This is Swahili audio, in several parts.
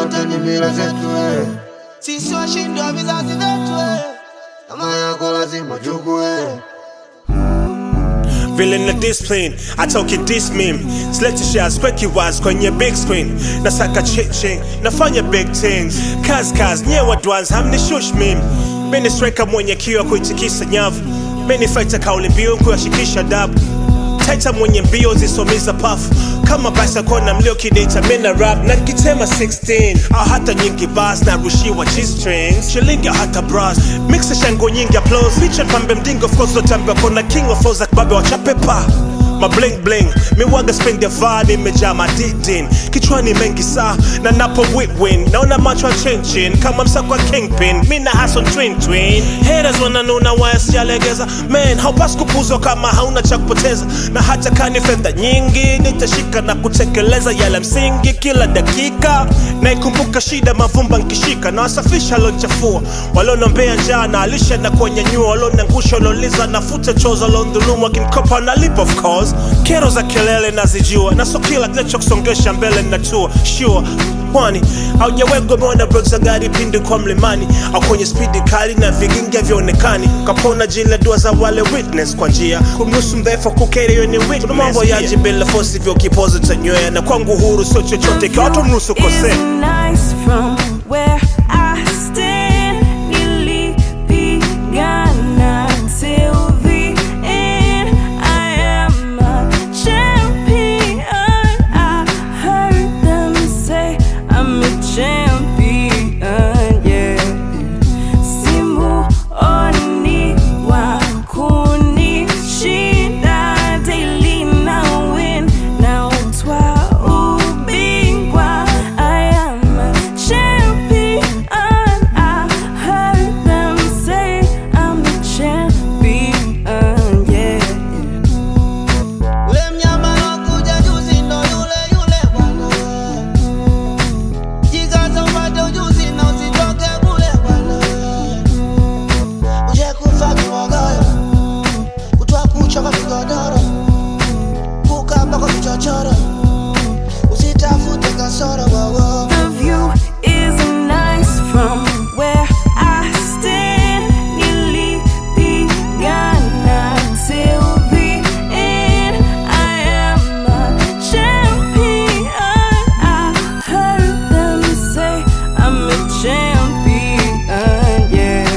zote ni mila zetu eh. Sisi washindi wa vizazi vyetu eh. Kama yako lazima chukue vile na discipline atoke this meme silete shares kweki wise kwenye big screen nasaka chiching nafanya big things kazi kazi nyewe dwans hamnishush meme mini striker mwenye kiwa kuitikisa nyavu mini fighter kauli mbiu kuyashikisha dabu taita mwenye mbio zisomiza pafu kama basa kona mlio kidita mina rap na kitema 16 au hata nyingi bas na rushiwa g-strings shilingi au hata bras mixa shango nyingi applause feature pambe mdingo of course lotambia kona king of flows babe wachapepa ma bling bling miwaga spend ya vaa nimejaa madidin kichwani mengi saa na napo win naona macho ya chinchin kama msako wa kingpin mi na hason twin twin haters wananuna waya sijalegeza man haupasi kupuzwa kama hauna cha kupoteza na hata kani fedha nyingi nitashika na kutekeleza yale msingi kila dakika naikumbuka shida mavumba nkishika na wasafisha lonchafua walionombea njaa na alisha na kuwanyanyua walionangusha walioliza nafuta choza waliondhulumu wakinikopa nalipa of course kero za kelele nazijua na so kila kinachokusongesha mbele natua sure pwani haujawegwa umeona brek za gari pindi kwa mlimani au kwenye spidi kali na vigingi havyoonekani kapona jile dua za wale witness kwa njia kumruhusu mdhaifu kukeri hiyo ni witness Kuna mambo yaji bila fosi vyo kipozo tanywea na kwangu huru sio chochote ikiwa watu mruhusu kosea It's nice from where I stand. Nilipigana till the end. I am a champion. I heard them say I'm a champion. Yeah. Simuoni wa kunishinda daily na win na utwa ubingwa. I am a champion. I heard them say I'm a champion. Yeah. Ule mnyama alokuja juzi ndo yule yule bwana. Jikaze upate ujuzi na usitoke bure bwana. Uje kufa kibogoyo, kutwa kucha kwa kigodoro, kukaba kwa vichochoro, usitafute kasoro wowo. The view is nice from where I stand. Nilipigana till the end. I am a champion. I heard them say I'm a champion. Yeah.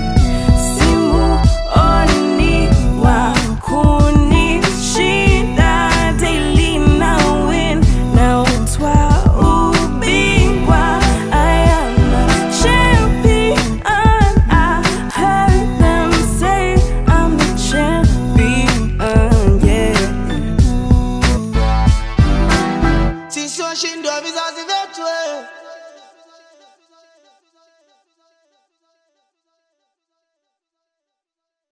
Simuoni wa kunishinda daily na win na utwa ubingwa. I am a champion. I heard them say I'm a champion. Yeah. Sisi washindi wa vizazi vyetu eh.